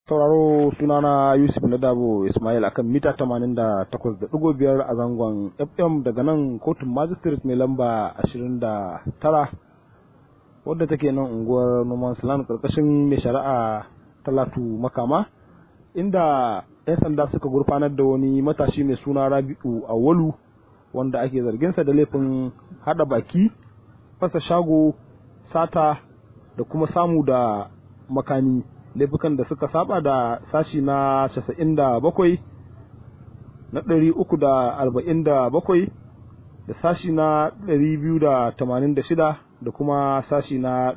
sauraro sunana Yusuf Nadabo Ismail akan mita 88.5 a zangon FM daga nan kotun magistrate mai lamba 29 wadda take nan unguwar Noman Land karkashin mai shari'a Talatu Makama inda 'yan sanda suka gurfanar da wani matashi mai suna Rabi'u Awalu wanda ake zarginsa da laifin hada baki fasa shago sata da kuma samu da makami laifukan da suka saba da sashi na 97 na 347 da sashi na 286 da kuma sashi na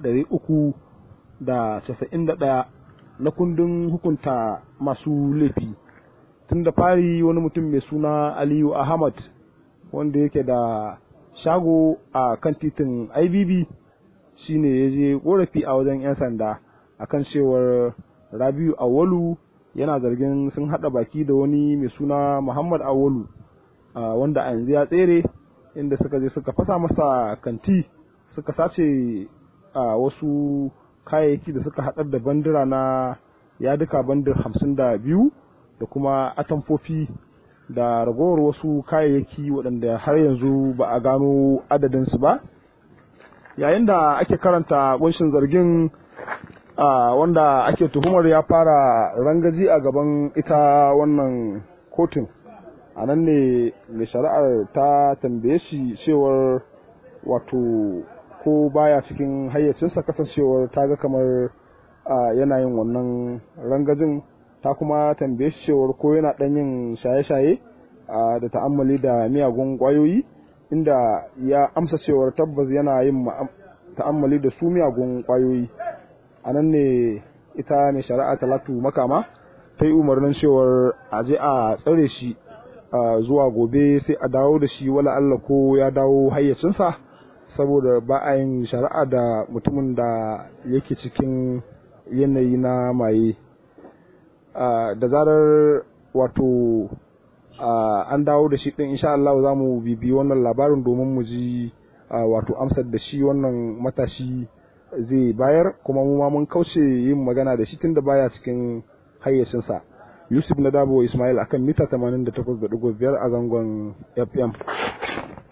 391 na kundin hukunta masu laifi tun da fari wani mutum mai suna aliyu ahmad wanda yake da shago a kan titin ibb shine ya je korafi a wajen 'yan sanda akan cewar rabiu awalu yana zargin sun hada baki da wani mai suna muhammad awalu wanda a yanzu ya tsere inda suka je suka fasa masa kanti suka sace a wasu kayayyaki da suka haɗar da bandira na yaduka bandir hamsin da biyu da kuma atamfofi da ragowar wasu kayayyaki waɗanda har yanzu ba a gano adadinsu ba yayin da ake karanta kunshin zargin wanda ake tuhumar ya fara rangaji a gaban ita wannan kotun a nan ne mai shari'ar ta tambaye shi cewar wato ko baya cikin hayyacinsa kasancewar ta ga kamar yana yin wannan rangajin ta kuma tambaye shi cewar ko yana ɗan yin shaye-shaye da ta'ammali da miyagun ƙwayoyi inda ya amsa cewar tabbas yana yin ta'ammali da su miyagun ƙwayoyi a nan ne ita mai shari'a talatu makama ta yi umarnin cewar a je a tsare shi zuwa gobe sai a dawo da shi wala Allah ko ya dawo hayyacinsa saboda ba a yin shari'a da mutumin da yake cikin yanayi na maye da zarar wato an dawo da shi din insha Allah za mu bibi wannan labarin domin mu ji wato amsar da shi wannan matashi zai bayar kuma mu ma mun kauce yin magana da shi tunda baya cikin hayyacinsa Yusuf Nadabo Ismail akan mita 88.5 a zangon FM